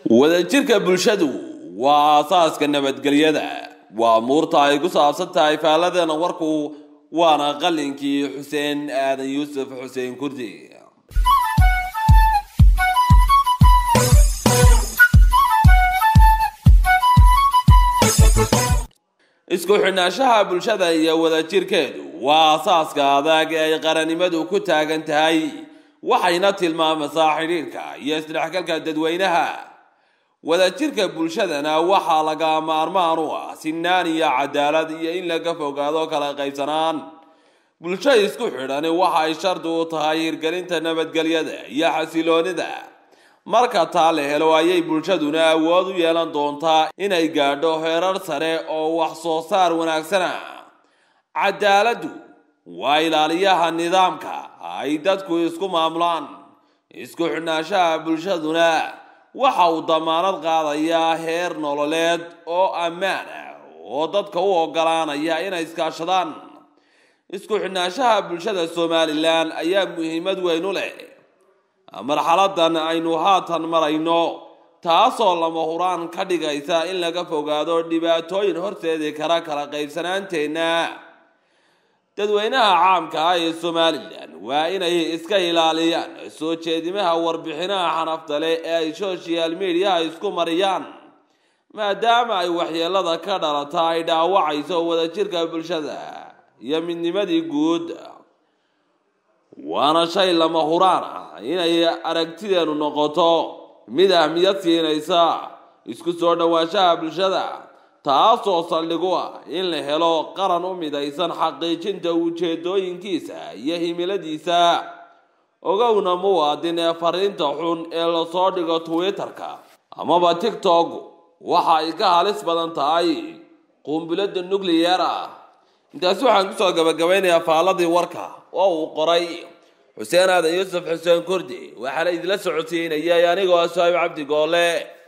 wadajirka bulshadu waa aasaaska nabadgelyada waa muurta ay ku saabsan tahay faalladeena warku waana qalinkii xuseen aadan yuusuf xuseen kurdi isku xidhnaanshaha bulshada iyo wadajirkeedu waa asaaska adag ee ay qarannimadu ku taagan tahay waxayna tilmaamaysaa xidhiidhka iyo isdhexgalka dadweynaha wadajirka bulshadana waxaa laga maarmaan u ah sinaan iyo cadaalad iyo in laga fogaado kala qaybsanaan bulsho isku xidhani waxay shardi u tahay hirgelinta nabadgelyada iyo xasiloonida marka taa la helo ayay bulshaduna awood u yeelan doontaa inay gaadho heerar sare oo wax soo saar wanaagsana cadaaladdu waa ilaaliyaha nidaamka ay dadku isku maamulaan isku xidhnaanshaha bulshaduna waxa uu damaanad qaadayaa heer nololeed oo ammaan ah oo dadka u ogolaanaya inay iskaashadaan isku xidhnaanshaha bulshada somalilan ayaa muhiimad weyn u leh marxaladan aynu haatan marayno taasoo lama huraan ka dhigaysa in laga fogaado dhibaatooyin horseedi kara kala qaybsanaanteenna dadweynaha caamka ah ee somalilan waa inay iska ilaaliyaan soo jeedimaha warbixinaha xanafta leh ee ay social mediaha isku mariyaan maadaama ay waxyeelada ka dhalata ay dhaawacayso wadajirka bulshada iyo midnimadii guud waana shay lama huraan ah inay aragtideenu noqoto mid ahmiyad siinaysa isku soo dhowaanshaha bulshada taasoo saldhigu ah in la helo qaran u midaysan xaqiijinta ujeedooyinkiisa iyo himiladiisa ogowna muwaadin ee fariinta xun ee lasoo dhigo twitter-ka amaba tigtok waxa ay ka halis badan tahay qumbilada nucleyer ah intaasi waxaan kusoo gabagabaynayaa faaladii warka oo uu qoray xuseen aadan yuusuf xuseen kurdi waxaana idila socodsiinayay anigoo ah suhayb cabdi goole